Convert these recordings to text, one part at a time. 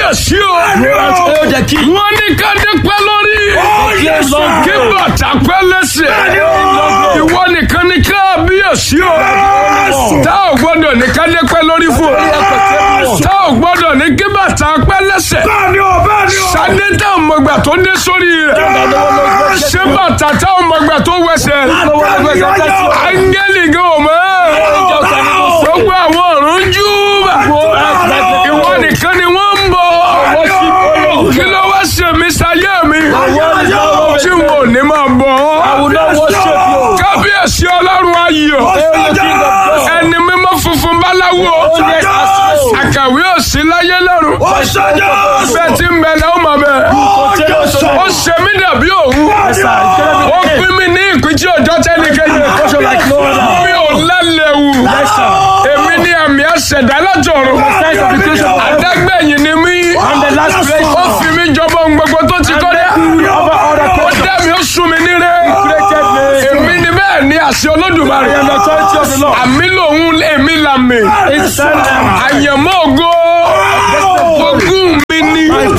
kábíyèsí o Hail the king. wọ́n ní ká dé pẹ́ lórí Yes, Lord. kí bàtà pẹ́ lẹ́sẹ̀ ìwọ nìkan ní kábíyèsí o tá ò gbọ́dọ̀ ní ká dé pẹ́ lórí fún o tá ò gbọ́dọ̀ ní kí bàtà pẹ́ lẹ́sẹ̀ sade tá ò mọ̀gbà tó dé sórí rẹ̀ ṣé bàtà tá ò mọ̀gbà tó wẹsẹ̀ áńgẹ́lì gan ò mọ̀ gbogbo àwọn ọ̀run júbà ìwọ nìkan ni wọ́n ń bọ̀ kí ló wá ṣe mí sáyé mi tí wọn ò ní máa bọ̀ ọ́ kábíyèsí ọlọ́run ayọ̀ ẹni mímọ́ funfun báláwo àkàwé òsì láyé lọ́run bẹ́ẹ̀ tí ń bẹ lẹ́wọ̀n mọ̀ bẹ́ẹ̀ ó ṣe mí dàbí òun ó pín mi ní ìpín tí òjò tẹ́nikẹ́ni mi ò lálẹ́wù èmi ní àmì àṣẹ̀dá látọ̀run adágbẹ̀yìn ni mí ó fi mí jọba ohun gbogbo tó ti kọ́ dá ó dá mi ó sún mi níre èmi ni bẹ́ẹ̀ ni àṣẹ olódùmarè àmì lòun èmi làmì àyànmọ́ ògo ogún mi ni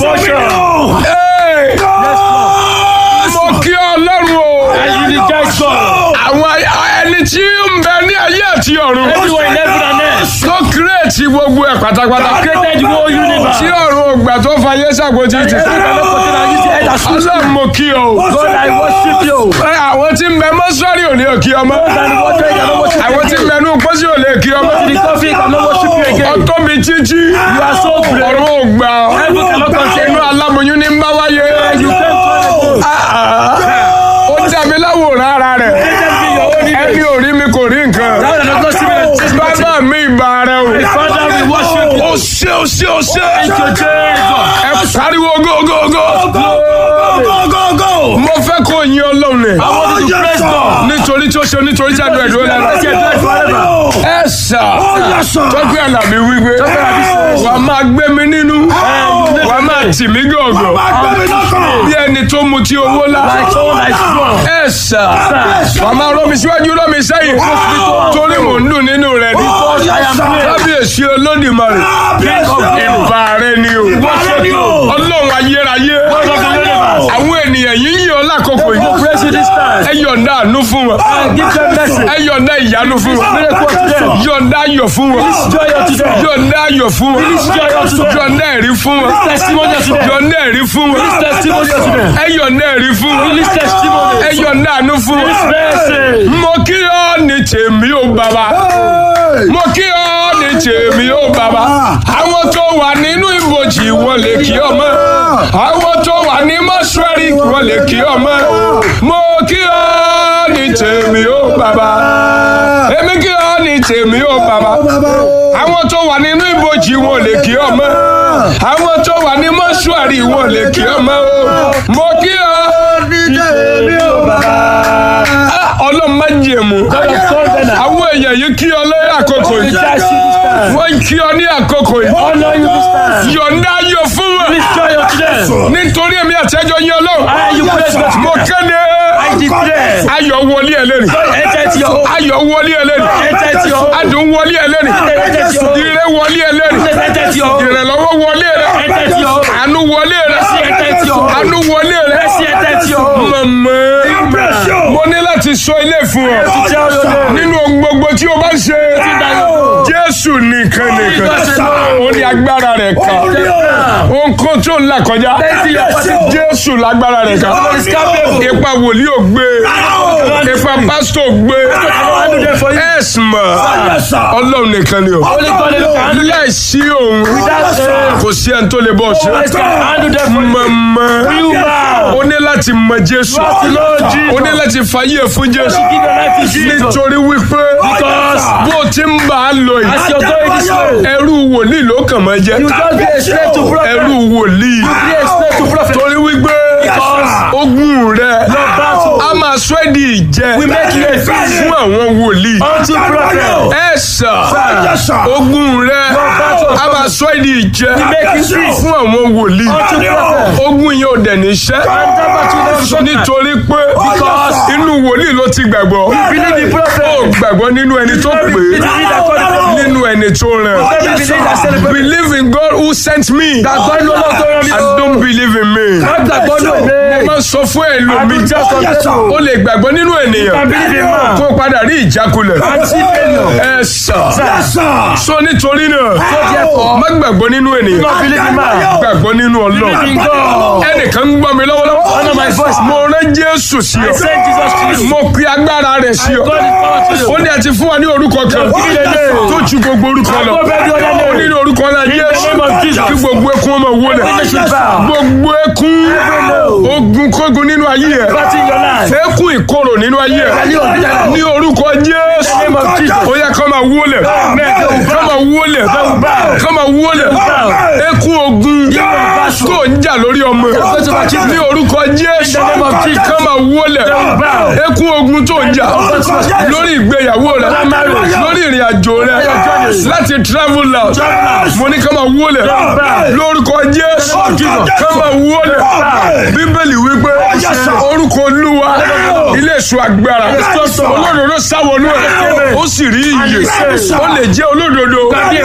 Hey! mo kí ọlọ́run o àwọn ẹni tí ń bẹ ní ayé àti ọ̀run tó kírètì gbogbo ẹ̀ pátápátá tí ọ̀run ògbà tó fayé ṣàkóso ti ọlọ́run mo kí ọ o Ẹ, àwọn tí ń bẹ mọ́ṣúárì ò ní òkí ọmọ àwọn tí ń bẹ ní pósí ò lè kí ọmọ ọtọ́ mi jíjí ọ̀run ògbà inú aláboyún ní ń bá wáyé ó dàbí láwòrán ara rẹ̀ ẹni ò rí mi kò rí nǹkan bàbá mi ìbà rẹ o ó ṣe ó ṣe ó ṣe ẹ pariwo gógógó mo fẹ́ kó yin ọlọ́run ni nítorí tí ó ṣe nítorí tí àdúrà ìdúró lẹ́nu ẹ sà tọ́pẹ́ àlàbí wípé wà á máa gbé mi nínú wà á máa tì mí gọ̀ọ̀gọ̀ bí ẹni tó mu ti owó lá ẹ sà wà á máa rọ́ mi síwájú rọ́ mi sẹ́yìn torí mò ń dùn nínú rẹ ni kábíyèsí olódìmarè ìbà rẹ ni o ọlọ́run ayérayé àwọn ènìyàn yìí yìn ọ́ lákòókò yìí ẹ yọ̀ǹda àánú fún wọn ẹ yọ̀ǹda ìyanu fún wọn yọ̀ǹda ayọ̀ fún wọn yọ̀ǹda ayọ̀ fún wọn yọ̀ǹda ẹ̀rí fún wọn yọ̀ǹda ẹ̀rí fún wọn ẹ yọ̀ǹda ẹ̀rí fún wọn ẹ yọ̀ǹda àánú fún wọn mo kí ọ ní tèmi ó bàbá mo kí ọ ní tèmi ó bàbá àwọn tó wà nínú ibojì wọn lè kí ọmọ àwọn tó wà ní mọ́ṣúárì wọn lè kí ọmọ mo kí ọ ní tèmi ó bàbá èmi kí ọ ní tèmi ó bàbá àwọn tó wà nínú ibojì wọn lè kí ọmọ àwọn tó wà ní mọ́ṣúárì wọn lè kí ọmọ mo kí ọ Ah, ọlọ́run má jẹ̀mú àwọn èèyàn yìí kí ọ lé àkókò yìí wọ́n kí ọ ní àkókò yìí yọ̀ǹda ayọ̀ fún wọn nítorí èmi àtẹ́jọ́ yín ọlọ́run mo kéde ayọ̀ wọlé ẹ lẹ́nu ayọ̀ wọlé ẹ lẹ́nu adùn wọlé ẹ lẹ́nu ire wọlé ẹ lẹ́nu ìrànlọ́wọ́ wọlé ẹ lẹ́nu àánú wọlé ẹ lẹ́nu àánú wọlé ẹ lẹ́nu mọ̀mọ́ mo ní láti sọ ilé fún ọ nínú ohun gbogbo tí o bá ń ṣe jésù nìkan nìkan ó ní agbára rẹ̀ kan ohun kan tó ń là kọjá jésù lágbára rẹ̀ kan ipa wòlíì ò gbé ipa pásítọ̀ ò gbé ẹ̀sìmọ̀ ọlọ́run nìkan ni o láìsí òun kò sí ẹni tó lè bọ́ ṣe mọ̀mọ́ ó ní láti mọ jésù ó ní láti fàyè fún jésù nítorí wípé bó ti ń bá a lọ yìí ẹrú wòlíì ló kàn máa jẹ ẹrú wòlíì torí wípé ogun rẹ a máa sọ ẹ́ di ìjẹ fún àwọn wòlíì ẹ sà ogun rẹ a máa sọ èdè ìjẹ make it peace. fún àwọn wòlíì Unto prophet. ogun yìí ò dẹ̀ níṣẹ́ And that battle never shut down. nítorí pé Because inú wòlíì ló ti gbàgbọ́ believe in ó prophet. gbàgbọ́ nínú ẹni tó pè Believe in that God is prophet. nínú ẹni tó rẹ̀ Believe in that celebrate. believe in God who sent me Gbàgbọ́ inú Ọlọ́run tó rán mi. and don't believe in me Má gbàgbọ́ nù mo mí. máa sọ fún ẹlòmíì I just confess. ó lè gbàgbọ́ nínú ènìyàn I believe in man. kó padà rí ìjákulẹ̀ And see failure. ẹ sà Sir. sọ nítorí náà therefore, má gbàgbọ́ nínú ènìyàn Not believe in man. gbàgbọ́ nínú Believe in ọlọ́run God. ẹnìkan ń gbọ́ mi lọ́wọ́lọ́wọ́ Honor my voice. mo rán jésù sí I ọ send Jesus to you. mo pe agbára rẹ̀ sí ọ God is power to you. ó ní àti fún wa ní orúkọ kan tó ju gbogbo orúkọ lọ Above every other name. ó ní ní orúkọ náà yéésù name of Jesus. kí gbogbo ekun ọmọ wọlé Every should bow. gbogbo ekun ogun kógun nínú ayé ẹ Battle in your life. ekun ìkorò nínú ayé ẹ Value of bitterness. ní orúkọ jésù name of Jesus. ó yẹ kọ́ máa wọlé kọ́ máa wọlé kọ́ máa wọlé ekun ogun tó ń jà lórí ọmọ ní orúkọ jésù name of Jesus. kọ́ máa wọlé ekun ogun tó ń jà lórí ìgbéyàwó rẹ lórí ìrìn àjò rẹ láti travel out mo ní kọ́ máa wọlé lórúkọ jésù kọ́ máa wọlé bíbélì wípé orúkọ olúwa ilé èso agbára olódodo sáwọnú ẹ ó sì rí iyè ó lè jẹ́ olódodo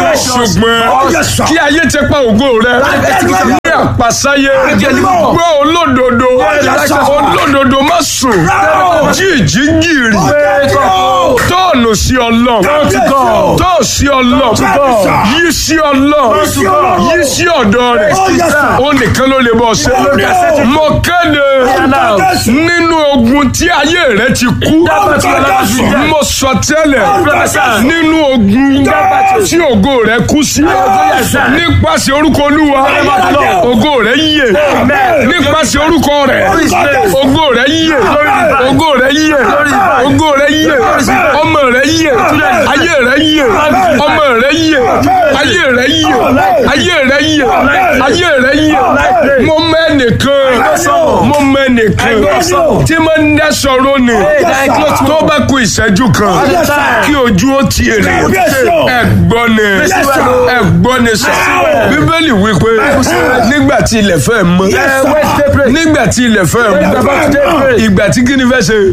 ṣùgbọ́n kí ayé ti pa ògo rẹ ní àpasáyé gbọ́ olódodo olódodo má sùn jíjí gìrì tọ́ọ̀nù sí ọlọ́run tọ́ọ̀ sí ọlọ́run yí sí ọlọ́run yí sí ọ̀dọ́ rẹ̀ ó nìkan ló lè bọ̀ ṣe mo kéde nínú ogun tí ayé rẹ ti kú mo sọ tẹ́lẹ̀ nínú ogun tí ògo rẹ kú sí nípasẹ̀ orúkọ olúwa ògo rẹ yíyè nípasẹ̀ orúkọ rẹ ògo rẹ yíyè ògo rẹ yíyè ògo rẹ yíyè ọmọ rẹ yíyè ayé rẹ yíyè ọmọ rẹ yíyè ayé rẹ yíyè ayé rẹ yíyè ayé rẹ yíyè mo mọ ẹnìkan mo mọ ẹnìkan tí mo ń dá sọ̀rọ̀ ni tó bá kú ìṣẹ́jú kan kí ojú ó ti èrè ẹ̀gbọ́n ni ẹ̀gbọ́n ni sọ bíbélì wípé nígbà tí ilẹ̀ fẹ́ mọ́ nígbà tí ilẹ̀ fẹ́ mọ́ ìgbà tí kíni fẹ́ ṣe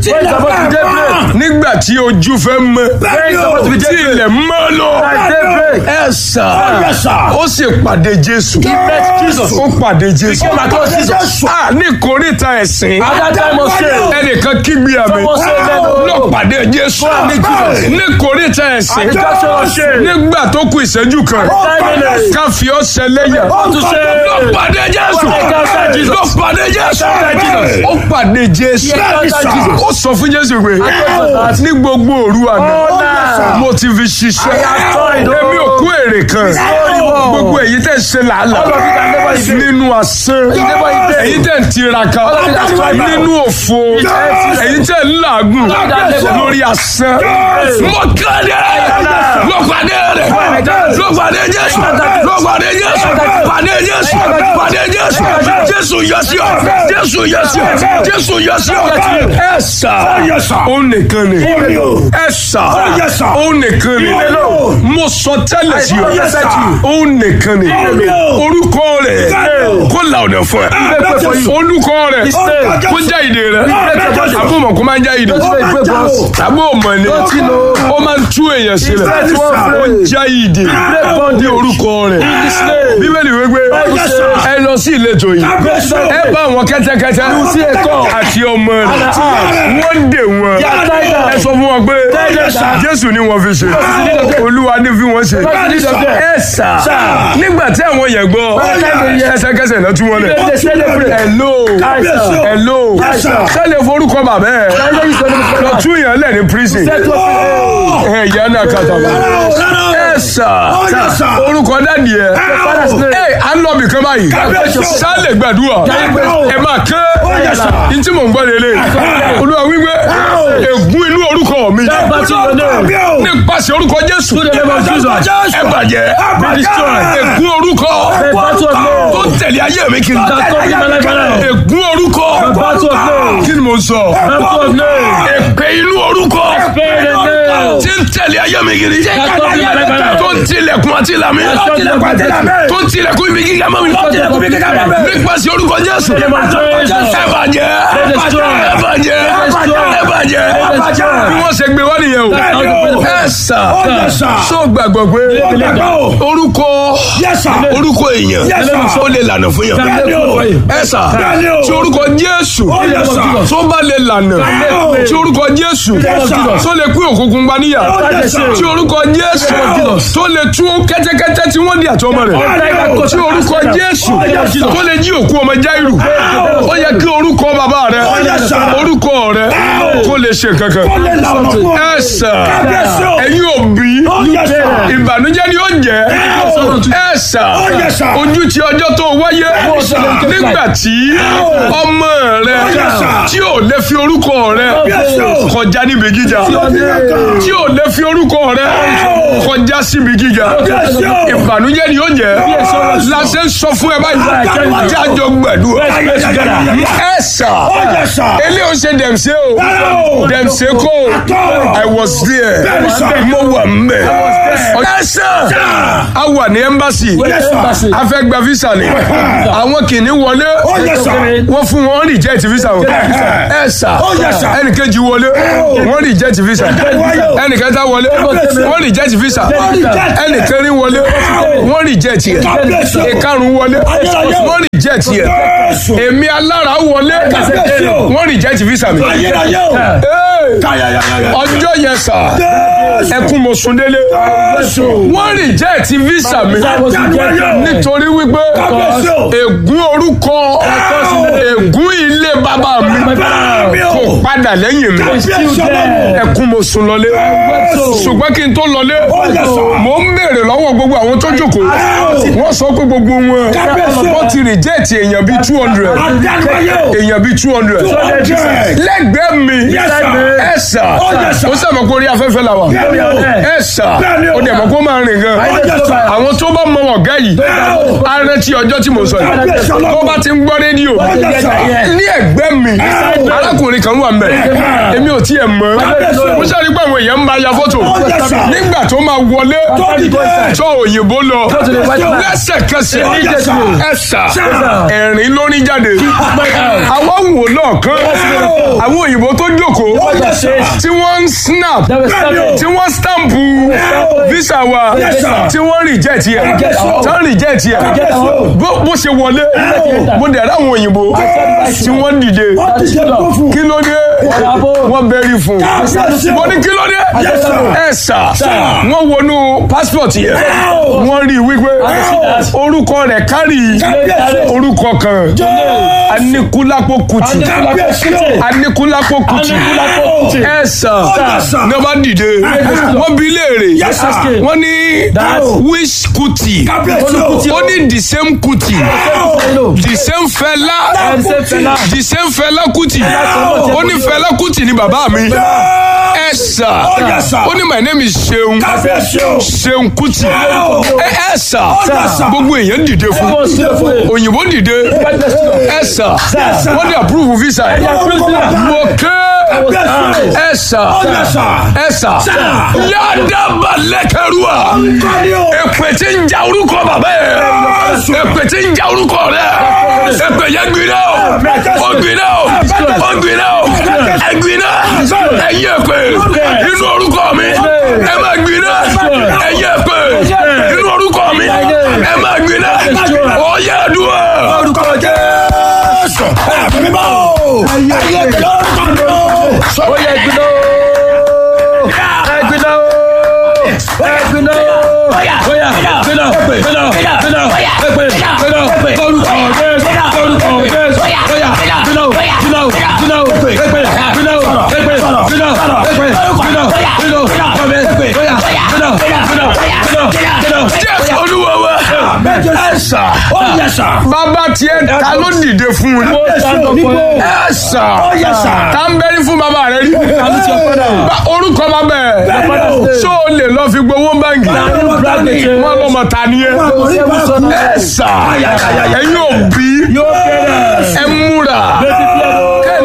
nígbà tí ojú fẹ́ mọ́ tí ilẹ̀ mọ́ lọ ẹ sà ó sì pàdé Jésù ó pàdé Jésù a ní kórìíta ẹ̀sìn ẹnìkan kígbe àmì ló pàdé Jésù ní kórìíta ẹ̀sìn nígbà tó kù ìṣẹ́jú kan ká fi ọ́ ṣẹlẹ́yà ló pàdé Jésù ló pàdé Jésù ó pàdé Jésù ó sọ fún Jésù pé ní gbogbo òru àná mo ti fi ṣiṣẹ́ èmi ò kú èrè kan gbogbo èyí tẹ̀ ṣe làálàá nínú asán èyí tẹ̀ ń tiraka nínú òfo èyí tẹ̀ ń làágùn lórí asán mo kéde ló pàdé rẹ̀ ló pàdé Jésù ló pàdé Jésù pàdé Jésù pàdé Jésù Jésù yọ sí ọ Jésù yọ sí ọ Jésù yọ sí ọ ẹ sà ó nìkan ni ẹ sà ó nìkan ni mo sọ tẹ́lẹ̀ sí ọ ó nìkan ni orúkọ rẹ̀ kó la ọ̀nà fún ẹ olùkọ rẹ̀ kó já ìdè rẹ̀ àbúmọ̀ kó máa ń já ìdè àbúmọ̀ ni ó máa ń tú èèyàn sílẹ̀ ó já ìdè ní orúkọ rẹ̀ bíbélì wípé ẹ lọ sí ìletò yìí ẹ bá àwọn kẹ́tẹ́kẹ́tẹ́ àti ọmọ rẹ̀ wọ́n dè wọ́n ẹ sọ fún wọn pé jésù ni wọ́n fi ṣe olúwa ní fi wọ́n ṣe ẹ sà nígbà tí àwọn yẹn gbọ́ ẹsẹ̀kẹsẹ̀ náà tún wọn lẹ̀ hello hello sẹ́lẹ̀ forúkọ bàbá ẹ̀ lọ tún yẹn lẹ̀ ní prison ẹ̀ yẹn náà kàtàkùn ẹ sà orúkọ dádì ẹ ẹ à ń lọ bìkan báyìí sálẹ̀ gbàdúrà ẹ máa kẹ́ ntí mò ń gbọ́ lélẹ̀ olúwa wípé ègún inú orúkọ mi nípasẹ̀ orúkọ jésù ẹ bàjẹ́ ègún orúkọ tó tẹ̀lé ayé mi kiri ègún orúkọ kí ni mo sọ èpè inú orúkọ tí ń tẹ̀lé ayé mi kiri. That's not my life right now. tó ń tilẹ̀kùn àti ìlàmì. Tó ń tilẹ̀kùn àti ìlàmì. tó ń tilẹ̀kùn ibi gíga mọ́ mi. Tó ń tilẹ̀kùn ibi gíga mọ́ mi. nípasẹ̀ orúkọ Jésù. Nípasẹ̀ orúkọ Jésù. ẹ bàjẹ́. Ẹ bàjẹ́. ẹ bàjẹ́. Ẹ bàjẹ́. ẹ bàjẹ́. Ẹ bàjẹ́. bí wọ́n ṣe gbé wá nìyẹn o. Bẹ́ẹ̀ni o. ẹ sà. Ó yẹ sà. sọ gbàgbọ́ pé Ó gbàgbọ́ o. orúkọ Yes, sir. orúkọ èèyàn Yes, sir. ó lè lànà fún yàn. Bẹ́ẹ̀ni o. ẹ sà Bẹ́ẹ̀ni o. tí orúkọ Jésù Ó yẹ sà. tó bá lè lànà o. tí orúkọ Jésù Yes, sir. tó lè pín òkùnkùn gba níyà Ó yẹ sà. tí orúkọ Jésù Yes. tó lè tú kẹ́tẹ́kẹ́tẹ́ tí wọ́n di àtọmọ rẹ̀ Yes. tí orúkọ Jésù Yes, sir. tó lè jí òkú ọmọ Jáírù ó yẹ kí orúkọ bàbá rẹ Yes, sir. orúkọ rẹ kó lè ṣe kankan Ó lè là ọ̀nà fún ọ. ẹ sà Yes, sir. ẹ̀yin òbí Ó yẹ sà. ìbànújẹ́ ni ó jẹ́ ẹ sà Ó yẹ sà. ojú ti ọjọ́ tó wáyé Ó sà. nígbà tí ọmọ rẹ Ó yẹ sà. tí ò lè fi orúkọ rẹ Yes, sir. kọjá níbi gíga tí ò lè fi orúkọ rẹ kọjá síbi gíga Yes, sir. ìbànújẹ́ ni ó jẹ́ sir. láṣẹ ń sọ fún ẹ báyìí jájọ gbẹdúrà ẹ sà Yes, sir. ilé ò ṣe dẹ̀mṣẹ́ o No. dẹ̀mṣẹ́ kó I was there Bẹ́ẹ̀ni, sir. mo wà mbẹ̀ ẹ sà a wà ní embassy Yes, sir. a fẹ́ gba visa ni àwọn kìíní wọlé Ó yẹ sà. wọ́n fún wọn reject visa wọn ẹ sà Ó yẹ sà. ẹnìkejì wọlé wọ́n reject visa ẹnìkẹta wọlé wọ́n reject visa ẹnìkẹrin wọlé wọ́n reject yẹ ìkarùn wọlé wọ́n reject yẹ èmi alára wọlé wọ́n reject visa mi Ayérayé o. Hey! Káyàyàyàyà. ọjọ́ yẹn sà ẹkún mo sùn délé wọ́n reject visa mi nítorí wípé ègún orúkọ ègún ilé bàbá mi kò padà lẹ́yìn mi ẹkún mo sùn lọlé ṣùgbọ́n kí n tó lọlé mo ń béèrè lọ́wọ́ gbogbo àwọn tó jókòó wọ́n sọ pé gbogbo wọn wọ́n ti reject èèyàn bíi two hundred èèyàn bíi two hundred lẹ́gbẹ̀ẹ́ mi ẹ sà ó sàmọ̀ kó rí afẹ́fẹ́ la wà ẹ sà ó dẹ̀ mọ̀ kó máa rìn gan àwọn tó bá mọ ọ̀gá yìí á rántí ọjọ́ tí mo sọ yìí tó bá ti ń gbọ́ rédíò ní ẹ̀gbẹ́ mi arákùnrin kan wà mẹ́ èmi ò tiẹ̀ mọ̀ mo sáré pé àwọn èèyàn ń bá ya fọ́tò nígbà tó máa wọlé tó òyìnbó lọ lẹ́sẹ̀kẹsẹ̀ ẹ sà ẹ̀rín ló ní jáde àwọn wò lọ́ọ̀kan àwọn òyìnbó tó jókòó tí wọ́n ń snap tí wọ́n stampu visa wa tí wọ́n reject yẹ tí wọ́n reject yẹ bó bó ṣe wọlé mo dẹ̀ ráwọn òyìnbó tí wọ́n dìde kí ló dé wọ́n bẹ́rí fún mo ní kí ló dé ẹ sà wọ́n wọnú passport yẹ wọ́n rí i wípé orúkọ rẹ̀ kárì orúkọ kan Anikulapo Kuti Anikulapo Kuti ẹ sà ní wọ́n bá dìde wọ́n bi léèrè wọ́n ní which Kuti ó ní the same Kuti the same Fẹlá the same Fẹlá Kuti ó ní Fẹlá Kuti ni bàbá mi ẹ sà ó ní my name is Seun Seun Kuti ẹ ẹ sà gbogbo èèyàn dìde fún òyìnbó dìde ẹ sà wọ́n ní approve visa ẹ mo ké ẹ sà ẹ sà yàdàbà lẹ́kẹ̀rúà èpè tí ń ja orúkọ bàbá yẹ èpè tí ń ja orúkọ rẹ èpè yẹn gbiná o ó gbiná o ó gbiná o ẹ gbiná ẹ yẹ pé inú orúkọ mi ẹ má gbiná ẹ yẹ pé inú orúkọ mi ẹ má gbiná ó yẹ dùn ẹ. Orúkọ Jésù. Ẹ̀mí mímọ́ o. Ayé ìjọ orúkọ mi o. ó yẹ gbiná ẹ gbiná ẹ gbiná ó yà gbiná gbiná gbiná gbiná èpè gbiná orúkọ Jésù orúkọ Jésù ó yà gbiná gbiná gbiná èpè gbiná èpè gbiná èpè gbiná gbiná ọbẹ èpè ó yà gbiná gbiná gbiná gbiná. jésù olúwa wa ẹ sà Ó yẹ sà. bàbá tiẹ̀ ta ló dìde fún un ó sàtọ̀ fún ẹ. ẹ sà Ó yẹ sà. tá ń bẹ́rí fún bàbá rẹ rí Ba- orúkọ bàbá ẹ ṣó o lè lọ fi gbowó báńkì wọn lọmọ ta ni ẹ ẹ sà ẹ̀yin òbí ẹ múra kẹ́ ẹ lè ní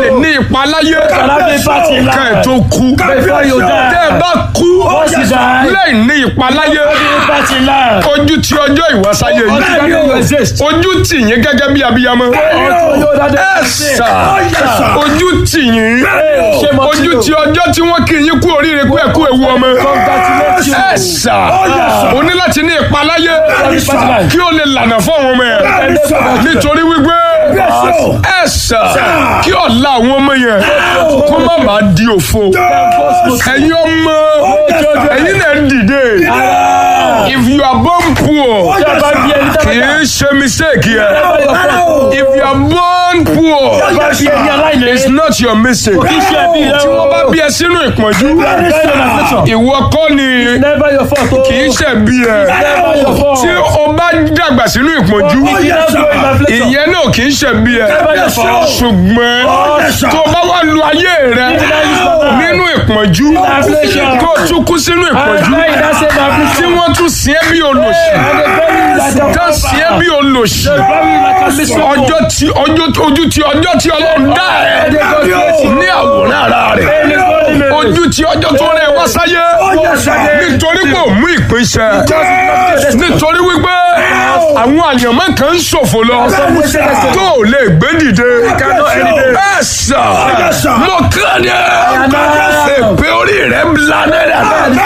ìpaláyé having party in kẹ́ ẹ̀ life. tó kú Before you die. tẹ́ ẹ bá kú Once you die, lẹ́yìn ní ìpaláyé having party in life. ojú tí ọjọ́ ìwásáyé Until yìí you exist. ojú tì yín gẹ́gẹ́ bí abiyamọ Until you know that ẹ they exist. sà ojú tì yín Shame on ojú you. tí ọjọ́ tí wọ́n kì í yín kú oríire pé ẹ kú ewu ọmọ Congratulate you. ẹ sà o ní láti ní ìpaláyé Having party in life. kí o lè lànà fún àwọn ọmọ yẹn nítorí wípé ẹ sà kí ọ̀la àwọn ọmọ yẹn kó má bàa di òfo ẹ̀yin ọmọ ẹ̀yin náà dìde if you are born poor Bá bí ẹni kì tẹ́lẹ̀ í ṣe mistake yẹn if you are born poor bá bí ẹni aláìní. it's not your mistake Kì í ṣe ẹbí rẹ tí wọ́n bá o. bí ẹ sínú ìpọ́njú ìwọ kọ́ ni Never your fault o. kì í ṣe bí ẹ Never your fault. tí o bá dàgbà sínú ìpọ́njú ìyẹn náà kì í ṣe bí ẹ ṣùgbọ́n tó o bá wà lu ayé rẹ nínú ìpọ́njú tó o tún kú sínú ìpọ́njú tí wọ́n tún sí ẹ bí olòṣì tó sí ẹ bí olòṣì ọjọ́ tí ọjọ́ ojú tí ọjọ́ tí ọlọ́run dá ẹ ní àwòrán ara rẹ̀ ojú tí ọjọ́ tó rẹ̀ wá sáyé nítorí pé ò mú ìpín ṣẹ nítorí wípé àwọn àyànmọ́ kan ń ṣòfò lọ tó ò lè gbé dìde ẹ sà mo kàn ní ẹ èpè orí rẹ̀ ń la náírà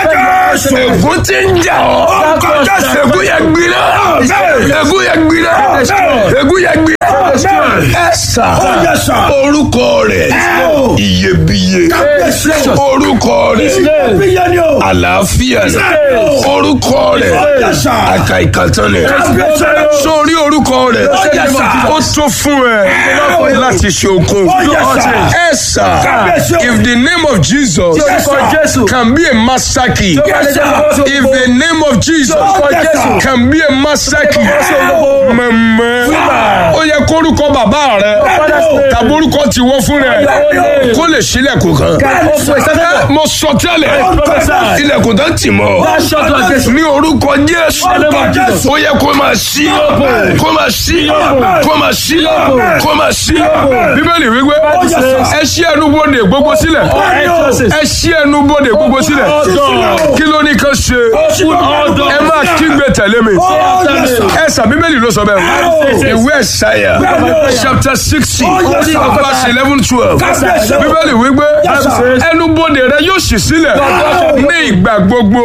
ègún tí ń jà ọ́ ègún yẹn gbiná ègún yẹn gbiná ègún yẹn gbiná ẹ sà orúkọ rẹ̀ iyebíye orúkọ rẹ̀ àlàáfíà ni orúkọ rẹ̀ àkàìkàtàn ni sórí orúkọ rẹ̀ ó tó fún ẹ láti ṣe okun ẹ sà if the name of Jesus can be a masaki if the name of Jesus can be a masaki mẹ̀mẹ́ ó yẹ kórúkọ bàbá rẹ tàbí orúkọ tiwọ́ fún rẹ kó lè ṣílẹ̀kùn kan mo sọ tẹ́lẹ̀ ilẹ̀kùn tó tì mọ́ ní orúkọ Jésù ó yẹ kó máa ṣí kó máa ṣí kó máa ṣí kó máa ṣí bíbélì wípé ẹ ṣí ẹnubodè gbogbo sílẹ̀ ẹ ṣí ẹnubodè gbogbo sílẹ̀ kí ló ní kán ṣe ẹ máa kígbe tẹ̀lé mi ẹ sà bíbélì ló sọ bẹ́ẹ̀ ìwé ẹ̀sáyà chapter sixty verse eleven twelve bíbélì wípé ẹnubodè rẹ yóò ṣí sílẹ̀ ní ìgbà gbogbo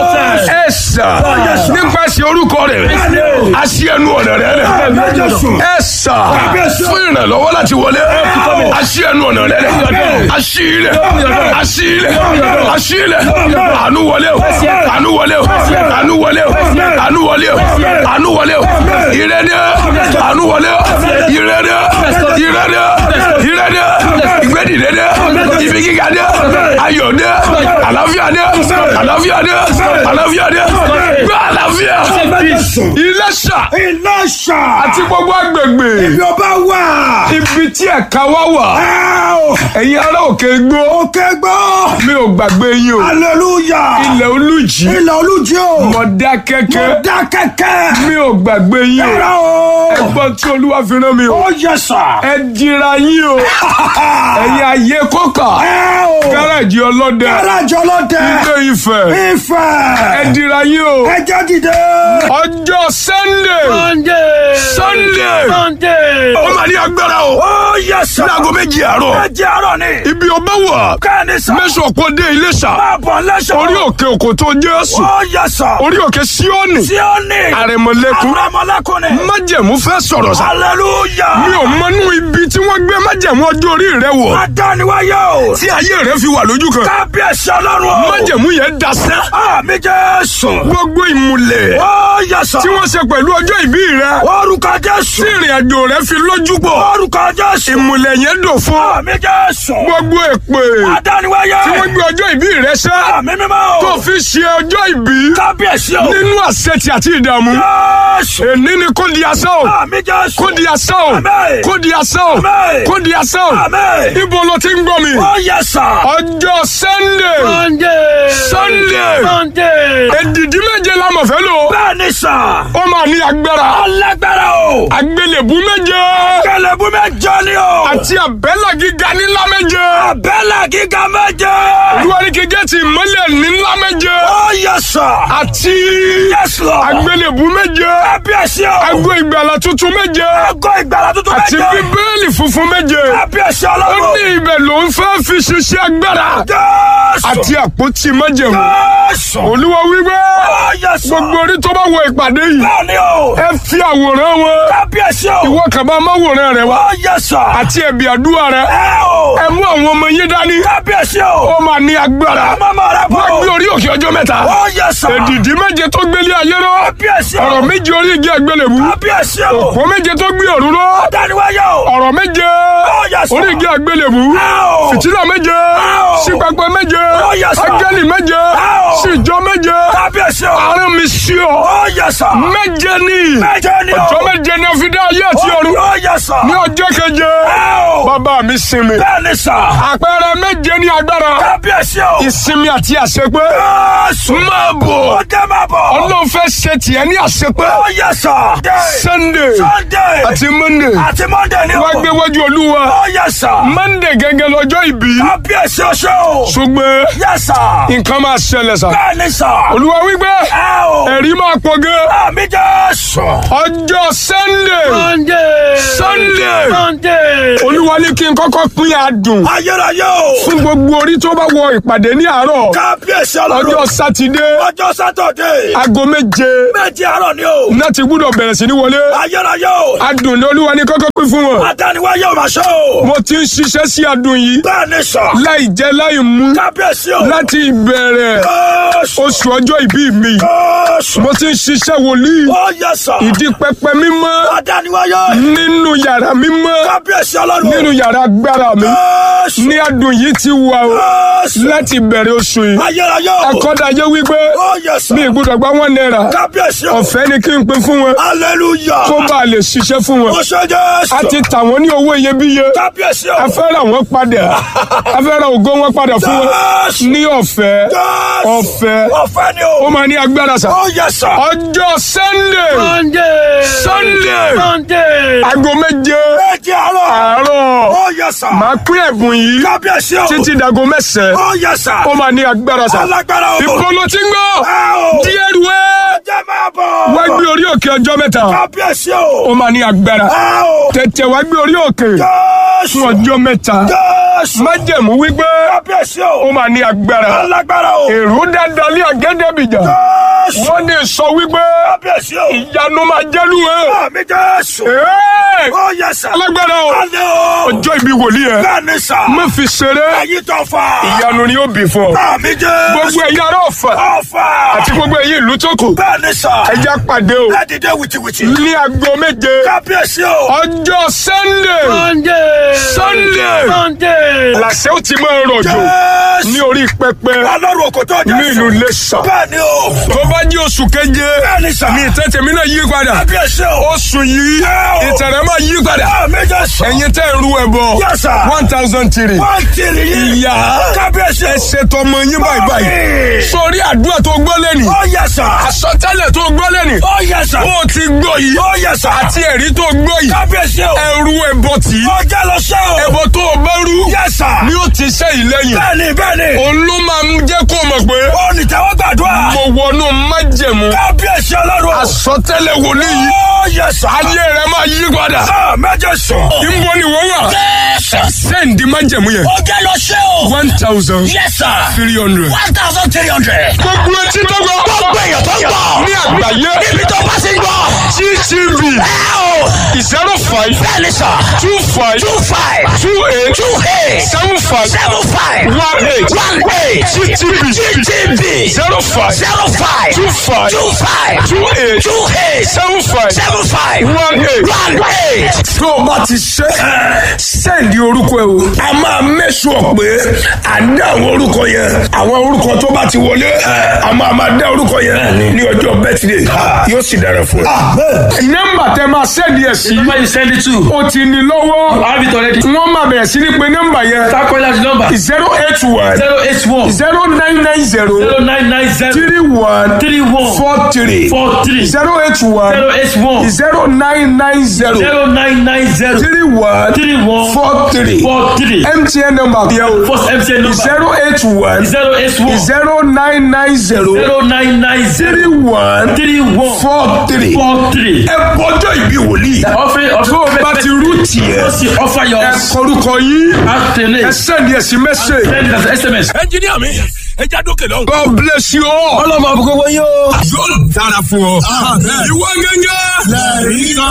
ẹ sà nípasẹ̀ orúkọ rẹ̀ a ṣí ẹnu ọ̀nà rẹ̀ rẹ̀ ẹ sà fún ìrànlọ́wọ́ láti wọlé a ṣí ẹnu ọ̀nà rẹ̀ rẹ̀ a ṣí ilẹ̀ a ṣí ilẹ̀ a ṣí ilẹ̀ àánú wọlé o àánú wọlé o àánú wọlé o àánú wọlé o àánú wọlé o ìrẹ́dẹ́ àánú wọlé o ìrẹ́dẹ́ ìrẹ́dẹ́ ìrẹ́dẹ́ ìgbẹ́dìdẹ́dẹ́ ibi gíga dẹ́ ayọ̀ dẹ́ àlàáfíà dẹ́ àlàáfíà dẹ́ àlàáfíà dẹ́ gbọ́ àlàáfíà Iléṣà Ìlọ́ṣà. àti gbogbo agbègbè Ìjọba wà. ibi tí ẹ̀ka wá wà ẹ̀yin ará òkè gbó Òkè gbọ́. mi ò gbàgbé yín o Hallelujah. ilẹ̀ olùjì Ilẹ̀ olújí o. Mọ̀dákẹ́kẹ́ Dá kẹ̀kẹ́. mi ò gbàgbé yín o Ẹ̀rọ o. ẹgbọ́n tí olúwa fi rán mi o Ó yẹ sà. ẹ dira yín o ẹ̀yin ayé kọ́kà Ẹ o. gáràjì ọlọ́dẹ Gáràjì ọlọ́dẹ. ilé Ifẹ̀ ẹ Ifẹ̀. dira yín o Ẹ jẹ́ dìde. ọjọ́ Sunday Sunday ó máa ní agbára o Ó yẹ sà. láago méjì àárọ̀ Ẹ jẹ́ àárọ̀ ni. ibi ọba wà Kẹ́ni sà. mẹ́sàn-án kò dé Iléṣà Máa bọ̀ lẹ́sọ̀. orí òkè òkò tó Jésù Ó yẹ sà. orí òkè Síónì Tí ó ní. àrẹ̀mọ̀lẹ́kùn Àrẹ̀mọ̀lẹ́kùn ni. májẹ̀mú fẹ́ sọ̀rọ̀ sá Hallelujah. mi ò mọnú ibi tí wọ́n gbé májẹ̀mú ọjọ́ orí rẹ wọ̀ Adániwáyé o. tí ayé rẹ fi wà lójú kan Kábíyèsí ọlọ́run o. májẹ̀mú yẹn dasẹ́ Àmì Jésù. gbogbo ìmùlẹ̀ Ó yẹ sà. tí wọ́n ṣe pẹ̀lú ọjọ́ ìbí rẹ Orúkọ Jésù. tí ìrìn àjò rẹ fi lójú pọ̀ Orúkọ Jésù. ìmùlẹ̀ yẹn dò fún Àmì Jésù. gbogbo èpè Adániwáyé. tí wọ́n gbé ọjọ́ ìbí rẹ sẹ́ Àmì mímọ́ o. tó fi ṣe ọjọ́ ìbí Kábíyèsí o. nínú àṣetì àti ìdààmú Jésù. èní ni kò di asán o Àmì Jésù. kò di asán o Àmín. kò di asán o Àmín. kò di asán o Àmín. ibo ló ti ń gbọ́ mi Ó yẹ sà. ọjọ́ sunday Sunday. sunday Sunday. èdìdí méje la mọ̀ fẹ́ lò Bẹ́ẹ̀ ni sà. ó máa ní agbára Alágbára o. àgbélébú méje Kẹlẹ̀bú mẹ́jọ ni o. àti àbẹ́là gíga nílá méje Abẹ́là gíga méje. olúwarí gẹ́gẹ́ ìmọ́lẹ̀ nílá méje Ó yẹ sà. àti Yes Lord. àgbélébú méje Kábíyèsí o. ago ìgbàlà tuntun méje Àgọ́ ìgbàlà tuntun àti méje. bíbélì funfun méje Kábíyèsí ó ọlọ́run. ní ibẹ̀ ló ń fẹ́ fi ṣiṣẹ́ agbára Jésù. àti àpótí májẹ̀mú Jésù. olúwa wípé Ó yẹ sà. gbogbo orí tó bá wọ ìpàdé yìí Bẹ́ẹ̀ ni o. ẹ fi àwòrán wọn Kábíyèsí o. ìwọ kàbá máwòrán rẹ wá Ó yẹ sà. àti ẹ̀bì àdúrà rẹ Ẹ o. ẹ mú àwọn ọmọ yín dání Kábíyèsí o. ó máa ní agbára Mama rẹ bọ̀. wọ́n gbé orí òkè ọjọ́ mẹ́ta Ó yẹ sà. èdìdí méje tó gbélé ayé rọ Kábíyèsí o. ọ̀rọ̀ méje orí igi àgbélébú Kábíyèsí o. òpó méje tó gbé ọ̀run rọ Dániwáyé o. ọ̀rọ̀ méje yes, sir. orí igi àgbélébú Ow. fìtílà méje Ow. sípapẹ méje Oh, yes, sir. áńgẹ́lì méje Ow. síjọ méje Kábíyèsí o. àárín mi sí ọ Ó yẹ sà. méje ní Méje ni o. ọjọ́ méje ní ọfíìdá ayé àti ọ̀run Ó yẹ sà. ní ọjọ́ keje Ow. bàbá mi sinmi Bẹ́ẹ̀ ni sà. àpẹẹrẹ méje ní agbára Kábíyèsí o. ìsinmi àti àṣepé Jésù. máa bọ̀ Ó jẹ́ máa bọ̀. ọlọ́run fẹ́ ṣe tiẹ̀ ní àṣepé Ó yẹ sà. sunday Sunday. àti monday Àti Monday ni o. wá gbé wájú olúwa Ó yẹ sà. monday gẹ́gẹ́ lọ́jọ́ ìbí Kábíyèsí oṣù o. ṣùgbọ́n Yẹ sà. nǹkan máa ṣẹlẹ̀ sá Bẹ́ẹ̀ ni sà. olúwa wípé Ẹ o. ẹ̀rí máa pọ̀ gan Àmì Jésù. ọjọ́ sunday Sunday. Sunday. Sunday. olúwa ní kí n kọ́kọ́ pín adùn Ayérayé o. fún gbogbo orí tó bá wọ ìpàdé ní àárọ̀ Kábíyèsí ọjọ́ ọlọ́run. sátidé Ọjọ́ Sátọ̀dé. aago méje Méjì àárọ̀ ni o. náà ti gbúdọ̀ bẹ̀rẹ̀ sí ní wọlé Ayérayé o. adùn ní olúwa ní kọ́kọ́ pín fún wọn Adániwáyé ò máa ṣe o. mo ti ń ṣiṣẹ́ sí adùn yìí Bẹ́ẹ̀ ni sà. láì jẹ láì mú Kábíyèsí o. láti ìbẹ̀rẹ̀ Jésù. oṣù ọjọ́ ìbí mi Jésù. mo ti ń ṣiṣẹ́ wòlíì Ó yẹ sà. ìdí pẹpẹ mímọ́ Adániwáyé. nínú yàrá mímọ́ Kábíyèsí ọlọ́run. nínú yàrá agbára mi Jésù. ní adùn yìí ti wà o Jésù. láti bẹ̀rẹ̀ oṣù yìí Ayérayé o. akọ́dàjẹ́ wípé Ó yẹ sà. mi ìgbúdọ̀ gba wọn náírà Kábíyèsí o. ọ̀fẹ́ ni kí n pín fún wọn Hallelujah. kó bá a lè ṣiṣẹ́ fún wọn Ó ṣe Jésù. a ti tà wọ́n ní owó iyebíye Kábíyèsí o. a fẹ́ ra wọn padà a fẹ́ ra ògo wọn padà fún wọn Jésù. ní ọ̀fẹ́ Jésù. ọ̀fẹ́ Ọ̀fẹ́ ni ó o. máa ní agbára sà Ó yẹ sà. ọjọ́ sunday Sunday. Sunday. Sunday. aago méje Méjì àárọ̀. àárọ̀ Ó yẹ sà. máa pín ẹ̀bùn yìí Kábíyèsí o. títí dago mẹ́sàn-án Ó yẹ sà. ó máa ní agbára sà Alágbára o. ìpolo tí ń gbọ́ Ẹ o. díẹ̀ ruwẹ́ Jẹ́ máa bọ̀. wá gbé orí òkè ọjọ́ mẹ́ta Kábíyèsí o. ó máa ní agbára Ẹ o. tètè wá gbé orí òkè Jésù. fún ọjọ́ mẹ́ta Jésù. májẹ̀mú wípé Kábíyèsí ó o. máa ní agbára Alágbára o. èrò dáadáa lé àgẹ́dẹ́bìjà Jésù. wọ́n ní sọ wípé Kábíyèsí o. ìyanu máa jẹ́lu ẹ̀ Àmì Jésù. Ẹ́ẹ̀! Ó yẹ sà. alágbára o Alẹ́ o. ọjọ́ ìbí wòlíì ẹ̀ Bẹ́ẹ̀ ni sà. má fi ṣeré Ẹyin tó fà. ìyanu ni ó bì fún ọ Àmì Jésù. gbogbo ẹ̀yin ará ọ̀fà Ọ̀fà. àti gbogbo ẹ̀yin ìlú tó kù Bẹ́ẹ̀ ni sà. ẹja pàdé o Ẹ dìde wìtìwìtì. ní aago méje Kábíyèsí o. ọjọ́ sunday Sunday. Sunday. Sunday. làṣẹ ó ti máa rọ̀jò ní Jésù. orí pẹpẹ Ọlọ́run kò tó ní ìlú Jésù. Iléṣà Bẹ́ẹ̀ ni o. tó bá jí oṣù keje Bẹ́ẹ̀ ni sà. ní ìtẹ́tẹ̀ mi náà yí padà Kábíyèsí o. oṣù yìí Ẹ́ o. ìtẹ̀rẹ̀ máa yí padà Àmì Jésù. ẹ̀yin tẹ́ ń ru ẹbọ Yes, sir. one thousand three Wọ́n tìrì yìí. ìyá Kábíyèsí ẹ o. ṣètò ọmọ yín báyìí báyìí Mami. sórí àdúrà tó gbọ́ lẹ́nìí Ó yẹ sà. àsọtẹ́lẹ̀ tó gbọ́ lẹ́nìí Ó yẹ sà. ó ti gbọ́ yìí Ó yẹ sà. àti ẹ̀rí tó gbọ́ yìí Kábíyèsí o. ẹrú ẹbọ tì í Ó jẹ́ lọ ṣẹ́ o. ẹbọ tó o bá rú Yes, sir. ni ó ti ṣe ìlẹ́yìn Bẹ́ẹ̀ni bẹ́ẹ̀ni. òun ló máa ń jẹ́ kó o mọ̀ pé Ó ní tẹ́wọ́ gbàdúrà. mo wọnú májẹ̀mú Kábíyèsí ọlọ́run. àsọtẹ́lẹ̀ wòlíì yìí Ó yẹ sà. ayé rẹ máa yí padà Sọ méje sùn. níbo ni wọ́n wà sẹ́ǹdì májẹ̀mú yẹn Ó jẹ́ lọ ṣẹ́ o. one thousand Yes, sir. three hundred. One thousand three hundred. gbogbo etí tó gbọ́ Gbogbo èèyàn tó ń gbọ́. ní àgbáyé Níbi tó bá ti ń gbọ́. GTV Ẹ o. zero five bẹ́ẹ̀ni sà two five two five two eight two eight seven five seven five one eight one eight GTB GTB zero five zero five two five two five two eight two eight seven five seven five one eight. one eight. tó o bá ti ṣe sẹ́ǹdì orúkọ ẹ o. a máa mẹ́sùn pé à ń dá àwọn orúkọ yẹn àwọn orúkọ tó bá ti wọlé a máa máa dá orúkọ yẹn ní ọjọ́ bẹ́tìdé yóò sì dára fún ẹ. nọ́mbà tẹ máa sẹ́ǹdì ẹ̀ sí Number you send it to. o ti ní lọ́wọ́ I have it already. wọ́n máa bẹ̀rẹ̀ sí ní pé nọ́mbà yẹn Start calling out the number. zero eight one Zero eight one zero nine nine zero zero nine nine zero three one three one four three four three zero eight one zero eight one zero nine nine zero zero nine nine zero three one three one four three four three. mtn number yẹn o First MTN number zero eight one zero eight one zero nine nine zero zero nine nine three zero one three one four three. four three. ẹ bọ́jọ́ ìbí wòlíì Offering of tó o bá ti rú tiẹ̀ Just offer your ẹ kọrúkọ yín afternoon. ẹ sẹ́ndí ẹ̀ sí mẹ́sẹ̀. Send it as SMS. ẹnjiníà mi ẹ já dókè lọ. God bless you all. Ọlọ́mọ àbúkọ́ wọ́n yóò. yóò dára fún ọ. ìwọ gẹ́gẹ́